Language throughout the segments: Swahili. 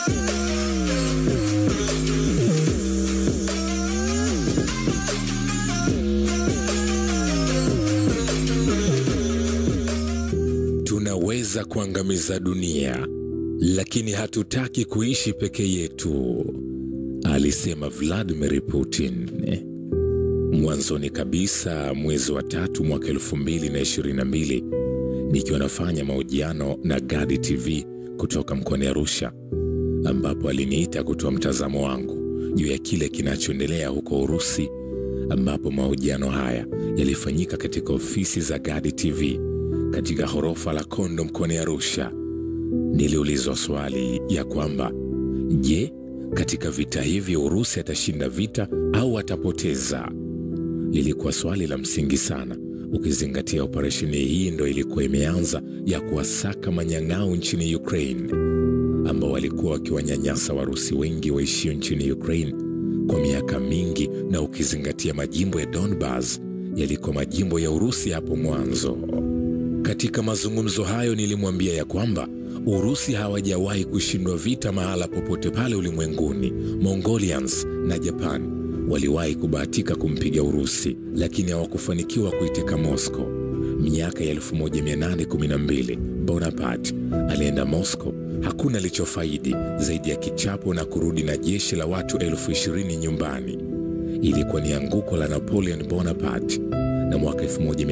Tunaweza kuangamiza dunia, lakini hatutaki kuishi peke yetu, alisema Vladimir Putin. Mwanzoni kabisa mwezi wa tatu mwaka elfu mbili na ishirini na mbili nikiwa nafanya mahojiano na Gadi TV kutoka mkoani Arusha, ambapo aliniita kutoa mtazamo wangu juu ya kile kinachoendelea huko Urusi, ambapo mahojiano haya yalifanyika katika ofisi za Gadi TV katika ghorofa la Kondo mkoani Arusha. Niliulizwa swali ya kwamba je, katika vita hivi Urusi atashinda vita au atapoteza? Lilikuwa swali la msingi sana, ukizingatia operesheni hii ndo ilikuwa imeanza ya kuwasaka manyang'au nchini Ukraine, ambao walikuwa wakiwanyanyasa Warusi wengi waishio nchini Ukraine kwa miaka mingi, na ukizingatia majimbo ya Donbas yalikuwa majimbo ya Urusi hapo mwanzo. Katika mazungumzo hayo nilimwambia ya kwamba Urusi hawajawahi kushindwa vita mahala popote pale ulimwenguni. Mongolians na Japan waliwahi kubahatika kumpiga Urusi, lakini hawakufanikiwa kuiteka Moscow. Miaka ya 1812 Bonaparte alienda Moscow. Hakuna alichofaidi zaidi ya kichapo na kurudi na jeshi la watu elfu ishirini nyumbani. Ilikuwa ni anguko la Napoleon Bonaparte, na mwaka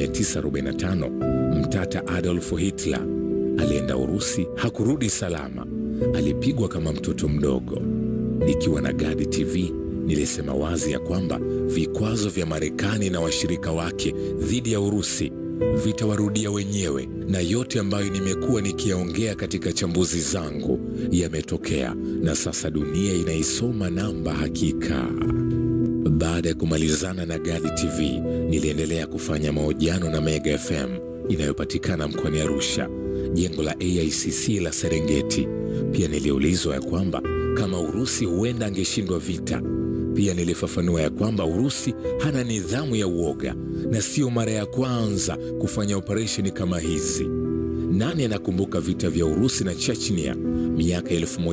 1945 mtata Adolf Hitler alienda Urusi, hakurudi salama, alipigwa kama mtoto mdogo. Nikiwa na Gadi TV nilisema wazi ya kwamba vikwazo vya Marekani na washirika wake dhidi ya Urusi vitawarudia wenyewe, na yote ambayo nimekuwa nikiyaongea katika chambuzi zangu yametokea, na sasa dunia inaisoma namba hakika. Baada ya kumalizana na Gadi TV, niliendelea kufanya mahojiano na Mega FM inayopatikana mkoani Arusha, jengo la AICC la Serengeti. Pia niliulizwa ya kwamba kama Urusi huenda angeshindwa vita. Pia nilifafanua ya kwamba Urusi hana nidhamu ya uoga na sio mara ya kwanza kufanya operesheni kama hizi. Nani anakumbuka vita vya Urusi na Chechnia miaka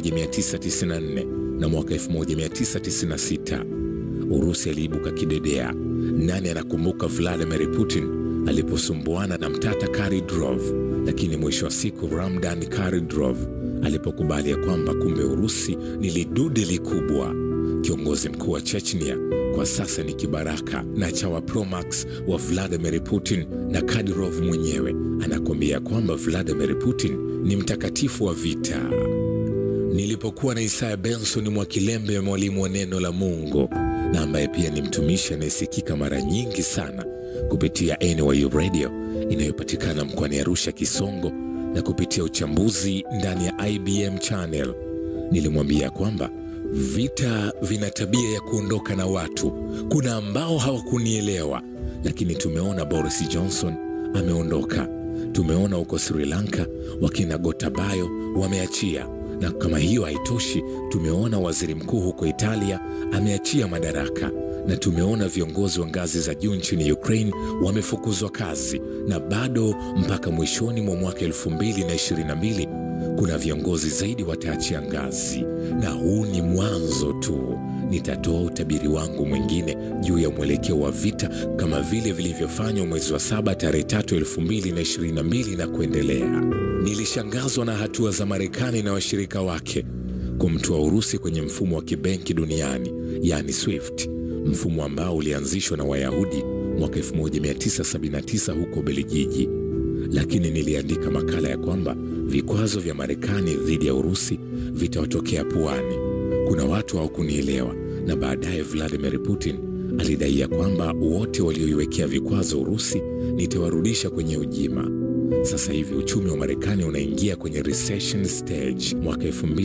1994 na mwaka 1996? Urusi aliibuka kidedea. Nani anakumbuka Vladimir Putin aliposumbuana na mtata Karidrov, lakini mwisho wa siku Ramdan Karidrov alipokubali ya kwamba kumbe Urusi ni lidude likubwa. Kiongozi mkuu wa Chechnia kwa sasa ni kibaraka na chawa Promax wa Vladimir Putin, na Kadyrov mwenyewe anakuambia kwamba Vladimir Putin ni mtakatifu wa vita. Nilipokuwa na Isaya Benson Mwakilembe, mwalimu wa neno la Mungu na ambaye pia ni mtumishi anayesikika mara nyingi sana kupitia NYU Radio inayopatikana mkoani Arusha Kisongo, na kupitia uchambuzi ndani ya IBM channel, nilimwambia kwamba vita vina tabia ya kuondoka na watu. Kuna ambao hawakunielewa, lakini tumeona Boris Johnson ameondoka, tumeona huko Sri Lanka wakina Gotabaya wameachia na kama hiyo haitoshi, tumeona waziri mkuu huko Italia ameachia madaraka, na tumeona viongozi wa ngazi za juu nchini Ukraine wamefukuzwa kazi, na bado mpaka mwishoni mwa mwaka 2022 kuna viongozi zaidi wataachia ngazi, na huu ni mwanzo tu. Nitatoa utabiri wangu mwingine juu ya mwelekeo wa vita kama vile vilivyofanywa mwezi wa saba tarehe tatu 2022 na kuendelea. Nilishangazwa na hatua za Marekani na washirika wake kumtoa Urusi kwenye mfumo wa kibenki duniani, yaani SWIFT, mfumo ambao ulianzishwa na Wayahudi mwaka 1979 huko Belgiji. Lakini niliandika makala ya kwamba vikwazo vya Marekani dhidi ya Urusi vitawatokea puani. Kuna watu hawakunielewa, na baadaye Vladimir Putin alidai ya kwamba wote walioiwekea vikwazo Urusi nitawarudisha kwenye ujima. Sasa hivi uchumi wa Marekani unaingia kwenye recession stage mwaka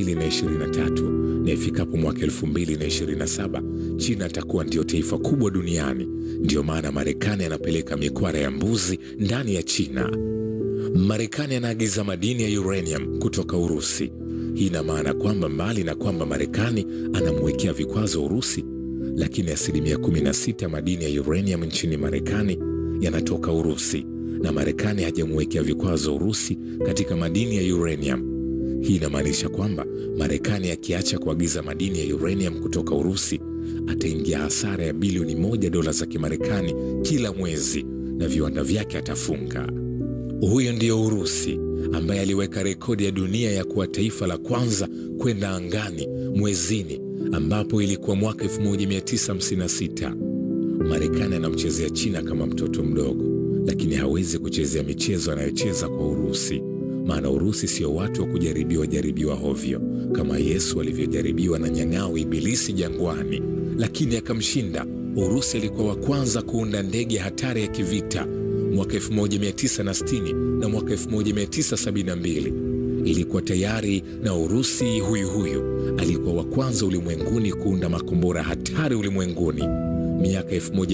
2023 na ifikapo mwaka 2027 China atakuwa ndio taifa kubwa duniani. Ndiyo maana Marekani anapeleka mikwara ya mbuzi ndani ya China. Marekani anaagiza madini ya uranium kutoka Urusi. Hii ina maana kwamba mbali na kwamba Marekani anamwekea vikwazo Urusi, lakini asilimia 16 madini ya uranium nchini Marekani yanatoka Urusi na Marekani hajamwekea vikwazo Urusi katika madini ya uranium. Hii inamaanisha kwamba Marekani akiacha kuagiza madini ya uranium kutoka Urusi ataingia hasara ya bilioni moja dola za Kimarekani kila mwezi na viwanda vyake atafunga. Huyo ndiyo Urusi ambaye aliweka rekodi ya dunia ya kuwa taifa la kwanza kwenda angani mwezini, ambapo ilikuwa mwaka 1956. Marekani anamchezea China kama mtoto mdogo, lakini hawezi kuchezea michezo anayocheza kwa Urusi, maana Urusi sio watu wa kujaribiwa jaribiwa hovyo kama Yesu alivyojaribiwa na nyang'au Ibilisi jangwani, lakini akamshinda. Urusi alikuwa wa kwanza kuunda ndege hatari ya kivita mwaka 1960 na mwaka 1972 ilikuwa tayari, na Urusi huyu huyu alikuwa wa kwanza ulimwenguni kuunda makombora hatari ulimwenguni miaka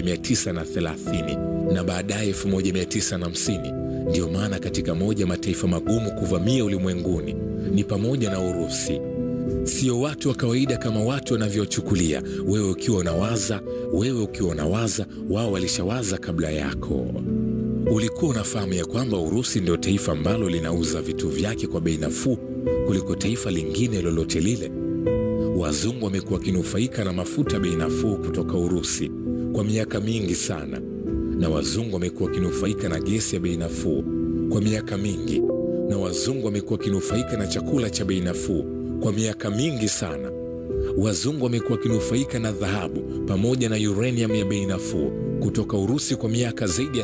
1930 na baadaye 1950. Ndiyo maana katika moja mataifa magumu kuvamia ulimwenguni ni pamoja na Urusi. Sio watu wa kawaida kama watu wanavyochukulia. Wewe ukiwa unawaza, wewe ukiwa unawaza, wao walishawaza kabla yako. Ulikuwa unafahamu ya kwamba Urusi ndio taifa ambalo linauza vitu vyake kwa bei nafuu kuliko taifa lingine lolote lile. Wazungu wamekuwa wakinufaika na mafuta bei nafuu kutoka Urusi kwa miaka mingi sana, na wazungu wamekuwa wakinufaika na gesi ya bei nafuu kwa miaka mingi, na wazungu wamekuwa wakinufaika na chakula cha bei nafuu kwa miaka mingi sana. Wazungu wamekuwa wakinufaika na dhahabu pamoja na uranium ya bei nafuu kutoka Urusi kwa miaka zaidi ya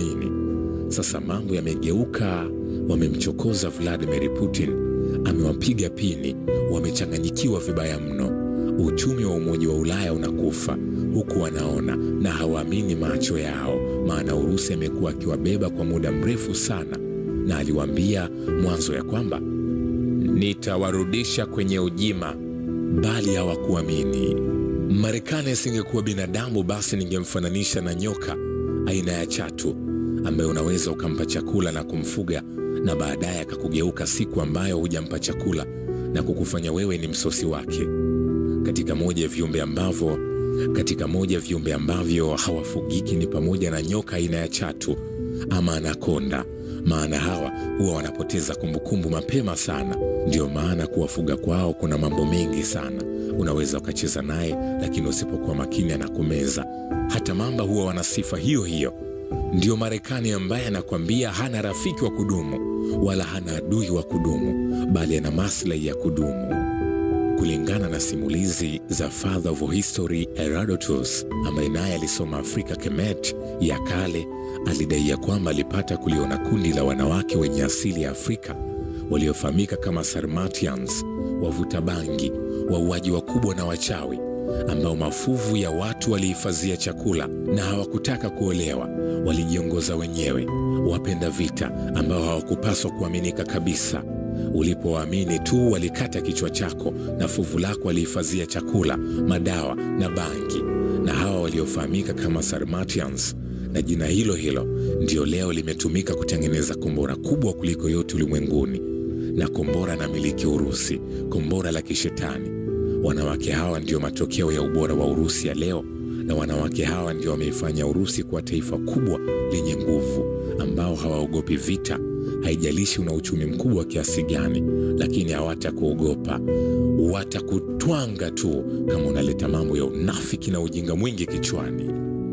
80. Sasa mambo yamegeuka, wamemchokoza Vladimir Putin, amewapiga pini, wamechanganyikiwa vibaya mno. Uchumi wa Umoja wa Ulaya unakufa huku wanaona na hawaamini macho yao, maana Urusi amekuwa akiwabeba kwa muda mrefu sana, na aliwaambia mwanzo ya kwamba nitawarudisha kwenye ujima, bali hawakuamini. Marekani asingekuwa binadamu, basi ningemfananisha na nyoka aina ya chatu ambaye unaweza ukampa chakula na kumfuga na baadaye akakugeuka siku ambayo hujampa chakula na kukufanya wewe ni msosi wake. Katika moja ya viumbe ambavyo katika moja ya viumbe ambavyo hawafugiki ni pamoja na nyoka aina ya chatu ama anakonda, maana hawa huwa wanapoteza kumbukumbu mapema sana. Ndiyo maana kuwafuga kwao kuna mambo mengi sana. Unaweza ukacheza naye, lakini usipokuwa makini anakumeza. Hata mamba huwa wana sifa hiyo hiyo. Ndiyo Marekani ambaye anakwambia hana rafiki wa kudumu wala hana adui wa kudumu, bali ana maslahi ya kudumu. Kulingana na simulizi za Father of History Herodotus, ambaye naye alisoma Afrika Kemet ya kale, alidai ya kwamba alipata kuliona kundi la wanawake wenye asili ya Afrika waliofahamika kama Sarmatians, wavuta bangi, wauaji wakubwa na wachawi, ambao mafuvu ya watu walihifadhia chakula na hawakutaka kuolewa. Walijiongoza wenyewe, wapenda vita ambao hawakupaswa kuaminika kabisa. Ulipowaamini tu walikata kichwa chako na fuvu lako walihifadhia chakula, madawa na bangi. Na hawa waliofahamika kama Sarmatians, na jina hilo hilo ndio leo limetumika kutengeneza kombora kubwa kuliko yote ulimwenguni, na kombora na miliki Urusi, kombora la kishetani. Wanawake hawa ndio matokeo ya ubora wa Urusi ya leo, na wanawake hawa ndio wameifanya Urusi kuwa taifa kubwa lenye nguvu, ambao hawaogopi vita. Haijalishi una uchumi mkubwa wa kiasi gani, lakini hawatakuogopa. Watakutwanga tu kama unaleta mambo ya unafiki na ujinga mwingi kichwani.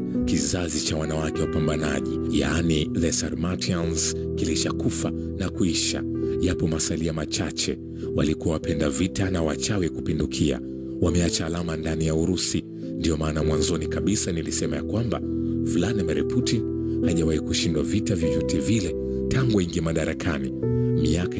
Kizazi cha wanawake wapambanaji, yaani the Sarmatians, kilishakufa na kuisha. Yapo masalia machache, walikuwa wapenda vita na wachawi kupindukia. Wameacha alama ndani ya Urusi. Ndiyo maana mwanzoni kabisa nilisema ya kwamba Vladimir Putin hajawahi kushindwa vita vyovyote vile tangu aingia madarakani miaka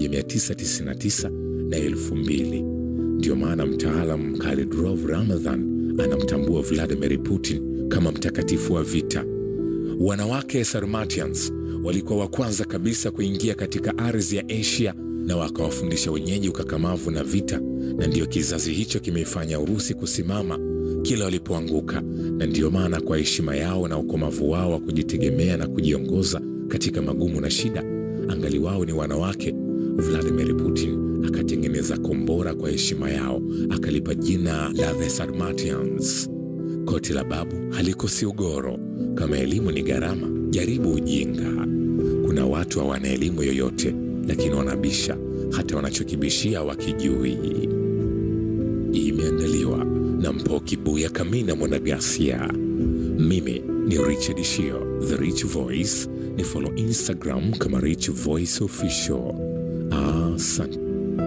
1999 na 2000. Ndiyo maana mtaalam Khalidrov Ramadhan anamtambua Vladimir Putin kama mtakatifu wa vita. Wanawake Sarmatians walikuwa wa kwanza kabisa kuingia katika ardhi ya Asia na wakawafundisha wenyeji ukakamavu na vita, na ndiyo kizazi hicho kimeifanya Urusi kusimama kila walipoanguka. Na ndiyo maana kwa heshima yao na ukomavu wao wa kujitegemea na kujiongoza katika magumu na shida, angali wao ni wanawake, Vladimir Putin akatengeneza kombora kwa heshima yao, akalipa jina la the Sarmatians. Koti la babu halikosi ugoro. Kama elimu ni gharama, jaribu ujinga. Kuna watu hawana elimu yoyote, lakini wanabisha hata wanachokibishia wakijui. Imeandaliwa na Mpoki Buya Kamina Mwanagasia. Mimi ni Richard Shio, The Rich Voice. Ni follow Instagram kama Rich Voice Official. Asante.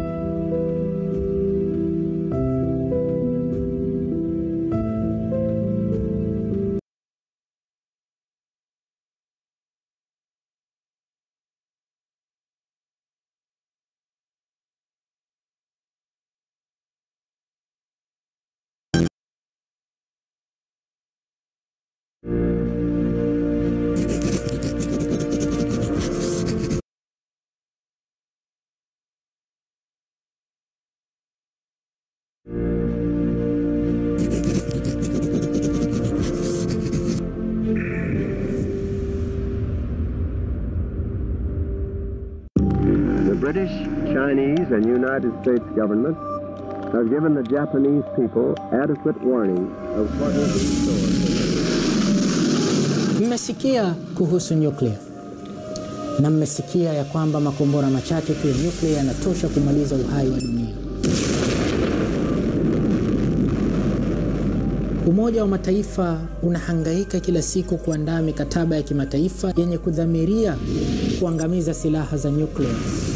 The British, Chinese, and United States governments have given the Japanese people adequate warning of what is in store. Mmesikia kuhusu nyuklia na mmesikia ya kwamba makombora machache tu ya nyuklia yanatosha kumaliza uhai wa dunia. Umoja wa Mataifa unahangaika kila siku kuandaa mikataba ya kimataifa yenye kudhamiria kuangamiza silaha za nyuklia.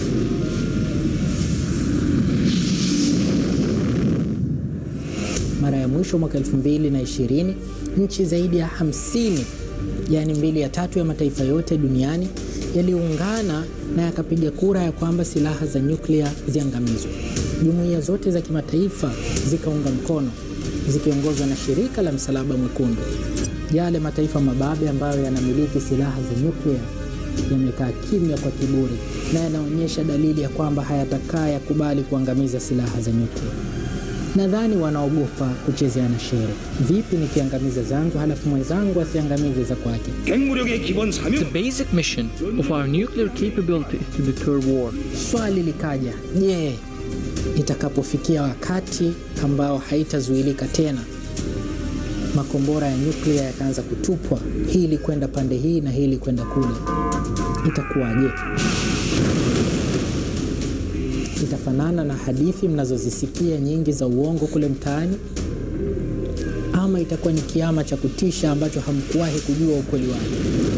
Mara ya mwisho mwaka 2020 nchi zaidi ya 50 yaani mbili ya tatu ya mataifa yote duniani yaliungana na yakapiga kura ya kwamba silaha za nyuklia ziangamizwe. Jumuiya zote za kimataifa zikaunga mkono zikiongozwa na shirika la Msalaba Mwekundu. Yale mataifa mababe ambayo yanamiliki silaha za nyuklia yamekaa kimya kwa kiburi na yanaonyesha dalili ya kwamba hayatakaa yakubali kuangamiza silaha za nyuklia. Nadhani wanaogopa kuchezeana shere. Vipi nikiangamiza zangu halafu mwenzangu asiangamize za kwake? 핵무력의 기본 사명 The basic mission of our nuclear capability is to deter war. Swali likaja, je, itakapofikia wakati ambao haitazuilika tena, makombora ya nyuklia yakaanza kutupwa, hili kwenda pande hii na hili kwenda kule, itakuwaje? Itafanana na hadithi mnazozisikia nyingi za uongo kule mtaani, ama itakuwa ni kiama cha kutisha ambacho hamkuwahi kujua ukweli wake?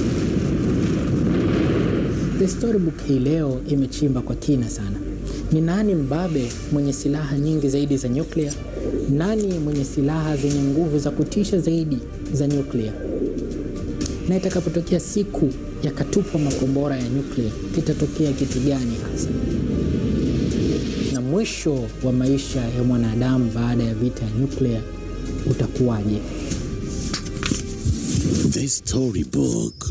The Storybook hii leo imechimba kwa kina sana. Ni nani mbabe mwenye silaha nyingi zaidi za nyuklia? Nani mwenye silaha zenye nguvu za kutisha zaidi za nyuklia? Na itakapotokea siku yakatupwa makombora ya nyuklia, kitatokea kitu gani hasa? Na mwisho wa maisha ya mwanadamu baada ya vita ya nyuklia utakuwaje? The Storybook.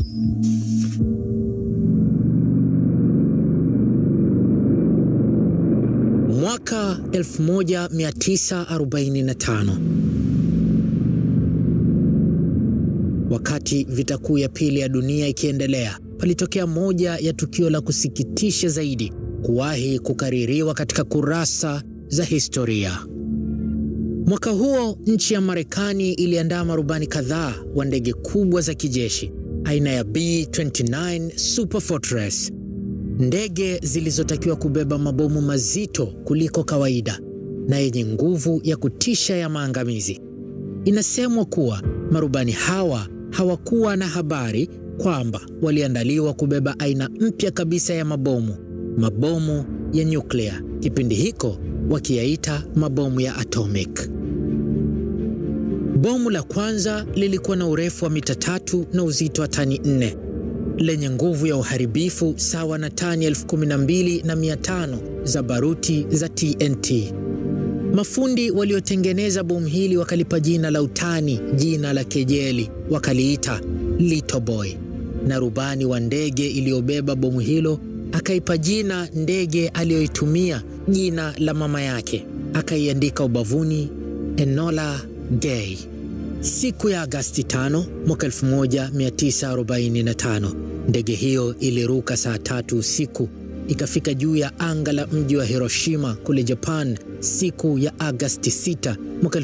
Mwaka 1945 wakati vita kuu ya pili ya dunia ikiendelea, palitokea moja ya tukio la kusikitisha zaidi kuwahi kukaririwa katika kurasa za historia. Mwaka huo nchi ya Marekani iliandaa marubani kadhaa wa ndege kubwa za kijeshi aina ya B-29 Super Fortress, ndege zilizotakiwa kubeba mabomu mazito kuliko kawaida na yenye nguvu ya kutisha ya maangamizi. Inasemwa kuwa marubani hawa hawakuwa na habari kwamba waliandaliwa kubeba aina mpya kabisa ya mabomu, mabomu ya nyuklia, kipindi hiko wakiyaita mabomu ya atomic. Bomu la kwanza lilikuwa na urefu wa mita tatu na uzito wa tani nne lenye nguvu ya uharibifu sawa na tani elfu kumi na mbili na mia tano za baruti za TNT. Mafundi waliotengeneza bomu hili wakalipa jina la utani, jina la kejeli, wakaliita Little Boy, na rubani wa ndege iliyobeba bomu hilo akaipa jina ndege aliyoitumia jina la mama yake, akaiandika ubavuni Enola Gay. Siku ya Agasti 5 mwaka 1945 ndege hiyo iliruka saa tatu usiku ikafika juu ya anga la mji wa Hiroshima kule Japan siku ya Agasti 6 mwaka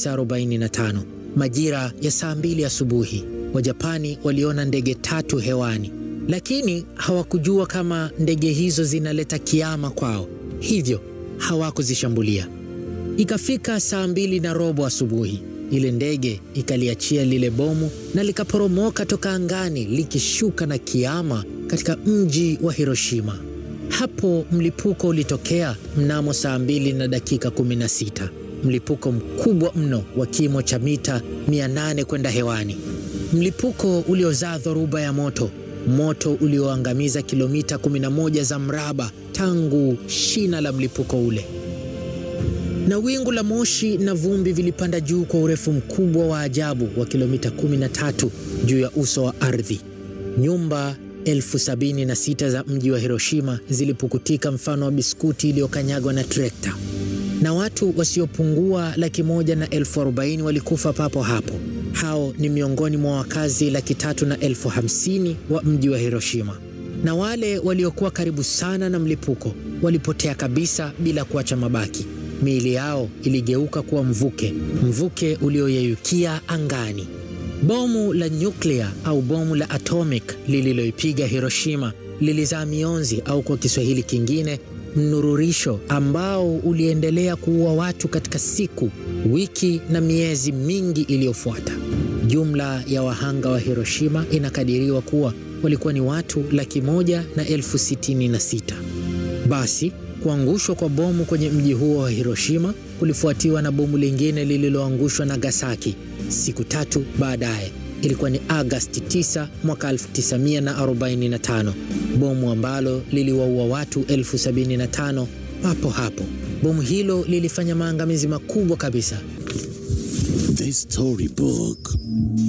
1945 majira ya saa mbili asubuhi. Wajapani waliona ndege tatu hewani, lakini hawakujua kama ndege hizo zinaleta kiama kwao, hivyo hawakuzishambulia. Ikafika saa mbili na robo asubuhi, ile ndege ikaliachia lile bomu na likaporomoka toka angani likishuka na kiama katika mji wa Hiroshima. Hapo mlipuko ulitokea mnamo saa mbili na dakika 16, mlipuko mkubwa mno wa kimo cha mita 800 kwenda hewani, mlipuko uliozaa dhoruba ya moto, moto ulioangamiza kilomita 11 za mraba tangu shina la mlipuko ule na wingu la moshi na vumbi vilipanda juu kwa urefu mkubwa wa ajabu wa kilomita 13 juu ya uso wa ardhi. Nyumba elfu sabini na sita za mji wa Hiroshima zilipukutika mfano wa biskuti iliyokanyagwa na trekta, na watu wasiopungua laki moja na elfu arobaini walikufa papo hapo. Hao ni miongoni mwa wakazi laki tatu na elfu hamsini wa mji wa Hiroshima, na wale waliokuwa karibu sana na mlipuko walipotea kabisa bila kuacha mabaki. Miili yao iligeuka kuwa mvuke, mvuke ulioyeyukia angani. Bomu la nyuklia au bomu la atomic lililoipiga Hiroshima lilizaa mionzi au kwa Kiswahili kingine mnururisho ambao uliendelea kuua watu katika siku, wiki na miezi mingi iliyofuata. Jumla ya wahanga wa Hiroshima inakadiriwa kuwa walikuwa ni watu laki moja na elfu sitini na sita. Basi kuangushwa kwa bomu kwenye mji huo wa Hiroshima kulifuatiwa na bomu lingine lililoangushwa Nagasaki siku tatu baadaye. Ilikuwa ni Agasti 9 mwaka 1945, bomu ambalo liliwaua watu elfu sabini na tano papo hapo. Bomu hilo lilifanya maangamizi makubwa kabisa. The Storybook.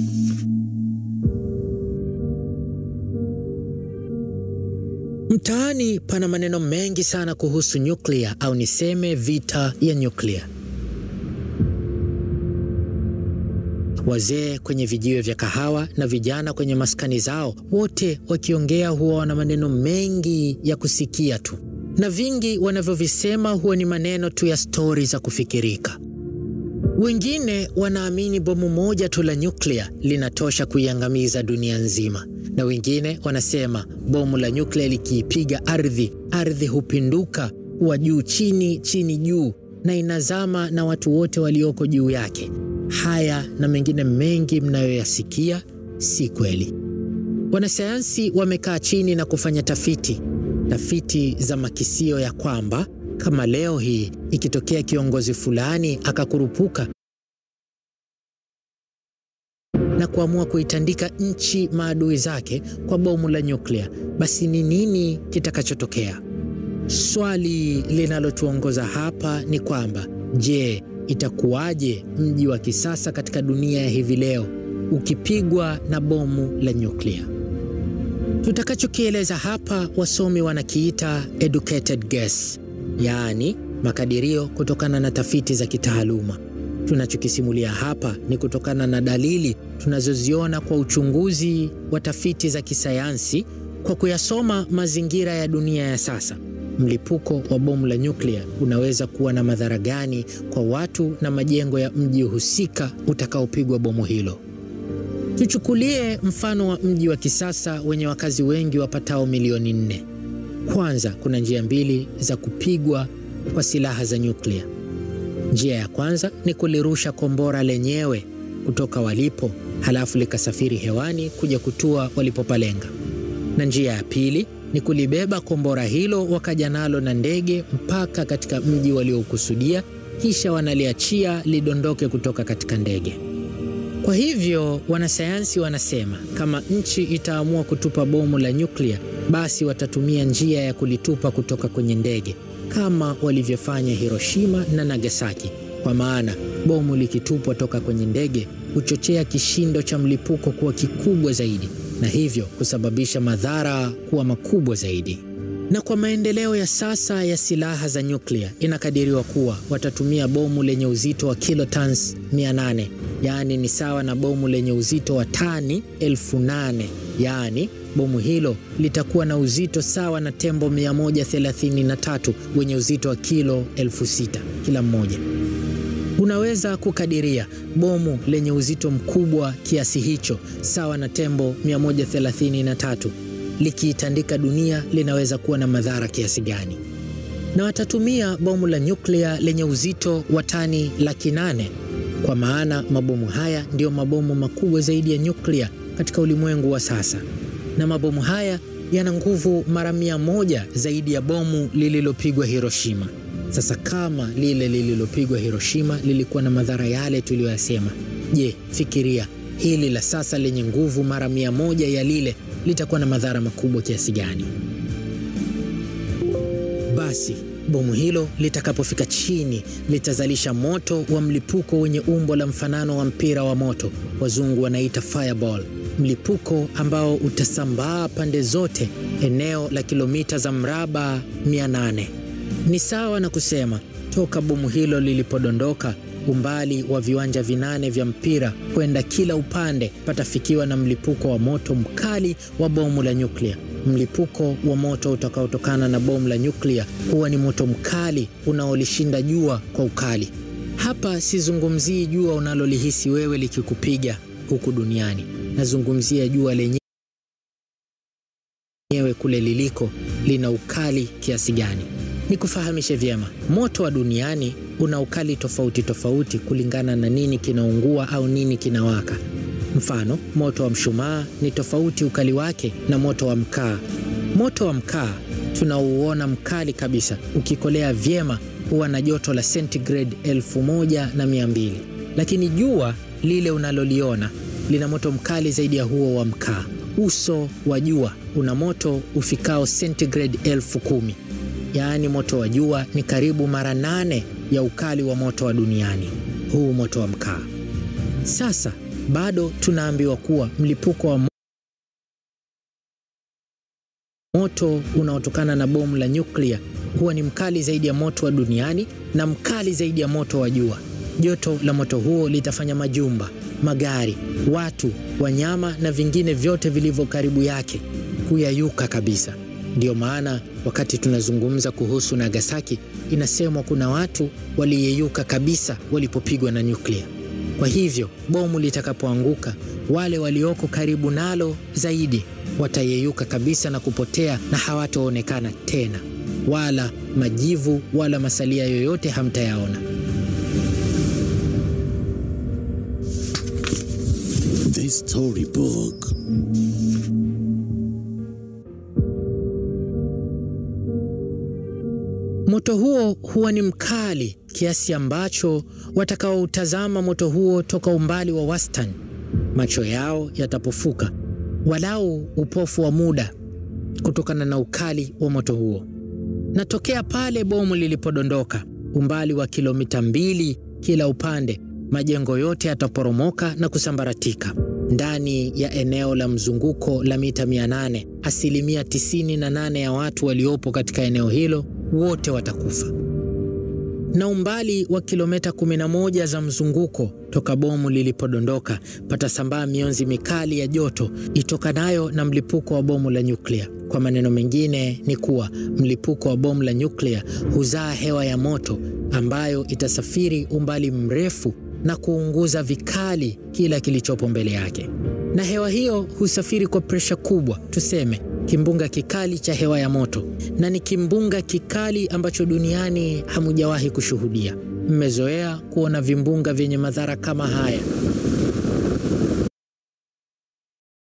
Mtaani pana maneno mengi sana kuhusu nyuklia au niseme vita ya nyuklia. Wazee kwenye vijiwe vya kahawa na vijana kwenye maskani zao, wote wakiongea huwa wana maneno mengi ya kusikia tu, na vingi wanavyovisema huwa ni maneno tu ya stori za kufikirika. Wengine wanaamini bomu moja tu la nyuklia linatosha kuiangamiza dunia nzima, na wengine wanasema bomu la nyuklia likiipiga ardhi, ardhi hupinduka kuwa juu chini, chini juu, na inazama na watu wote walioko juu yake. Haya na mengine mengi mnayoyasikia si kweli. Wanasayansi wamekaa chini na kufanya tafiti, tafiti za makisio ya kwamba kama leo hii ikitokea kiongozi fulani akakurupuka na kuamua kuitandika nchi maadui zake kwa bomu la nyuklia, basi ni nini kitakachotokea? Swali linalotuongoza hapa ni kwamba je, itakuwaje mji wa kisasa katika dunia ya hivi leo ukipigwa na bomu la nyuklia? Tutakachokieleza hapa wasomi wanakiita educated guess, yaani makadirio kutokana na tafiti za kitaaluma. Tunachokisimulia hapa ni kutokana na dalili tunazoziona kwa uchunguzi wa tafiti za kisayansi kwa kuyasoma mazingira ya dunia ya sasa. Mlipuko wa bomu la nyuklia unaweza kuwa na madhara gani kwa watu na majengo ya mji husika utakaopigwa bomu hilo? Tuchukulie mfano wa mji wa kisasa wenye wakazi wengi wapatao milioni nne. Kwanza, kuna njia mbili za kupigwa kwa silaha za nyuklia. Njia ya kwanza ni kulirusha kombora lenyewe kutoka walipo, halafu likasafiri hewani kuja kutua walipopalenga, na njia ya pili ni kulibeba kombora hilo wakaja nalo na ndege mpaka katika mji waliokusudia, kisha wanaliachia lidondoke kutoka katika ndege. Kwa hivyo wanasayansi wanasema kama nchi itaamua kutupa bomu la nyuklia, basi watatumia njia ya kulitupa kutoka kwenye ndege kama walivyofanya Hiroshima na Nagasaki, kwa maana bomu likitupwa toka kwenye ndege huchochea kishindo cha mlipuko kuwa kikubwa zaidi na hivyo kusababisha madhara kuwa makubwa zaidi. Na kwa maendeleo ya sasa ya silaha za nyuklia, inakadiriwa kuwa watatumia bomu lenye uzito wa kilotons 800, yaani ni sawa na bomu lenye uzito wa tani elfu nane. Yaani bomu hilo litakuwa na uzito sawa na tembo 133 wenye uzito wa kilo elfu sita kila mmoja. Unaweza kukadiria bomu lenye uzito mkubwa kiasi hicho sawa na tembo 133 likiitandika dunia linaweza kuwa na madhara kiasi gani, na watatumia bomu la nyuklia lenye uzito wa tani laki nane kwa maana mabomu haya ndiyo mabomu makubwa zaidi ya nyuklia katika ulimwengu wa sasa, na mabomu haya yana nguvu mara mia moja zaidi ya bomu lililopigwa Hiroshima. Sasa kama lile lililopigwa Hiroshima lilikuwa na madhara yale tuliyoyasema, je, fikiria hili la sasa lenye nguvu mara mia moja ya lile litakuwa na madhara makubwa kiasi gani? Basi bomu hilo litakapofika chini litazalisha moto wa mlipuko wenye umbo la mfanano wa mpira wa moto, wazungu wanaita fireball, mlipuko ambao utasambaa pande zote eneo la kilomita za mraba 800. Ni sawa na kusema toka bomu hilo lilipodondoka umbali wa viwanja vinane vya mpira kwenda kila upande patafikiwa na mlipuko wa moto mkali wa bomu la nyuklia. Mlipuko wa moto utakaotokana na bomu la nyuklia huwa ni moto mkali unaolishinda jua kwa ukali. Hapa sizungumzii jua unalolihisi wewe likikupiga huku duniani, nazungumzia jua lenyewe kule liliko lina ukali kiasi gani. Nikufahamishe vyema, moto wa duniani una ukali tofauti tofauti kulingana na nini kinaungua au nini kinawaka. Mfano, moto wa mshumaa ni tofauti ukali wake na moto wa mkaa. Moto wa mkaa tunauona mkali kabisa, ukikolea vyema huwa na joto la sentigrade elfu moja na mia mbili, lakini jua lile unaloliona lina moto mkali zaidi ya huo wa mkaa. Uso wa jua una moto ufikao sentigrade elfu kumi. Yaani moto wa jua ni karibu mara nane ya ukali wa moto wa duniani, huu moto wa mkaa. Sasa bado tunaambiwa kuwa mlipuko wa moto unaotokana na bomu la nyuklia huwa ni mkali zaidi ya moto wa duniani na mkali zaidi ya moto wa jua. Joto la moto huo litafanya majumba, magari, watu, wanyama na vingine vyote vilivyo karibu yake kuyayuka kabisa. Ndiyo maana wakati tunazungumza kuhusu Nagasaki, inasemwa kuna watu waliyeyuka kabisa walipopigwa na nyuklia. Kwa hivyo bomu litakapoanguka, wale walioko karibu nalo zaidi watayeyuka kabisa na kupotea na hawataonekana tena, wala majivu wala masalia yoyote hamtayaona. The Storybook. Moto huo huwa ni mkali kiasi ambacho watakaoutazama moto huo toka umbali wa wastani, macho yao yatapofuka walau upofu wa muda kutokana na ukali wa moto huo. Na tokea pale bomu lilipodondoka, umbali wa kilomita mbili kila upande, majengo yote yataporomoka na kusambaratika. Ndani ya eneo la mzunguko la mita 800, asilimia 98 ya watu waliopo katika eneo hilo wote watakufa. Na umbali wa kilomita 11 za mzunguko toka bomu lilipodondoka patasambaa mionzi mikali ya joto itokanayo na mlipuko wa bomu la nyuklia. Kwa maneno mengine ni kuwa mlipuko wa bomu la nyuklia huzaa hewa ya moto ambayo itasafiri umbali mrefu na kuunguza vikali kila kilichopo mbele yake, na hewa hiyo husafiri kwa presha kubwa, tuseme kimbunga kikali cha hewa ya moto, na ni kimbunga kikali ambacho duniani hamujawahi kushuhudia. Mmezoea kuona vimbunga vyenye madhara kama haya,